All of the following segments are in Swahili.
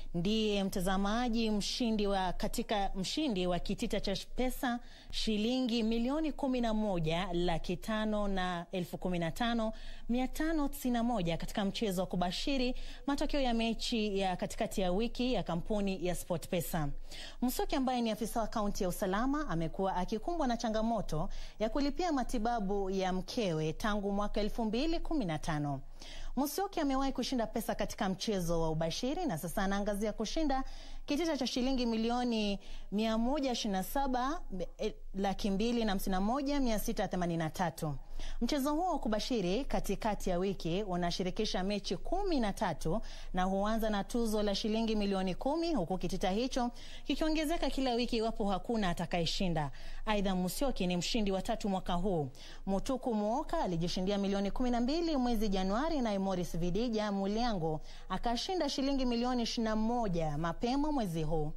ndiye mtazamaji mshindi wa katika mshindi wa kitita cha pesa shilingi milioni kumi na moja laki tano na elfu kumi na tano mia tano tisini na moja katika mchezo wa kubashiri matokeo ya mechi ya katikati ya wiki ya kampuni ya SportPesa. Msoki ambaye ni afisa wa kaunti ya usalama amekuwa akikumbwa na changamoto ya kulipia matibabu ya mkewe tangu mwaka elfu mbili kumi na tano. Musyoki amewahi kushinda pesa katika mchezo wa ubashiri na sasa anaangazia kushinda kitita cha shilingi milioni 127 laki mbili na hamsini na moja mia sita themanini na tatu. Mchezo huo wa kubashiri katikati ya wiki unashirikisha mechi kumi na tatu na huanza na tuzo la shilingi milioni kumi huku kitita hicho kikiongezeka kila wiki iwapo hakuna atakayeshinda. Aidha, Musyoki ni mshindi wa tatu mwaka huu. Mutuku Muoka alijishindia milioni kumi na mbili mwezi Januari, naye Morris Vidija Mulyango akashinda shilingi milioni ishirini na moja mapema mwezi huu.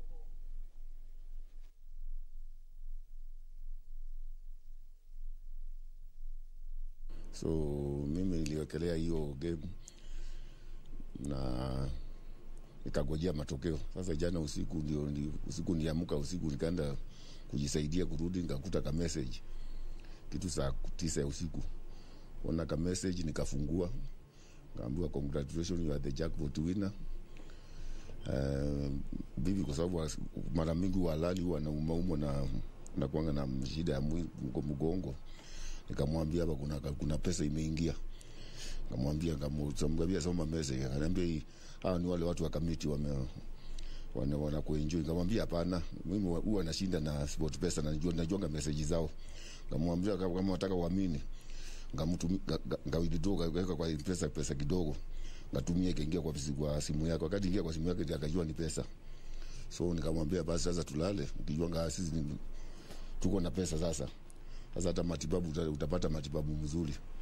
So mimi niliwekelea hiyo game na nikagojea matokeo. Sasa jana usiku ndio ndi, usiku niamka usiku nikaenda kujisaidia kurudi, nikakuta ka message kitu saa tisa ya usiku, ona ka message nikafungua, kaambiwa congratulations you are the jackpot winner. Uh, bibi kwa sababu mara mingi walali huwa naumaumwa na nakuanga na shida ya mgongo nikamwambia hapa kuna, kuna pesa imeingia nikamwambia nikamwambia soma message akaniambia hawa ni wale watu wa kamiti wame wana wana kuenjoy nikamwambia hapana mimi huwa nashinda na sport pesa na najua najuanga message zao nikamwambia kama nataka uamini ngamtu ngawidro kaweka kwa pesa pesa kidogo ngatumia ikaingia kwa, kwa simu yake wakati ingia kwa simu yake akajua ni pesa so nikamwambia basi sasa tulale ukijua sisi tuko na pesa sasa sasa hata matibabu utapata matibabu mzuri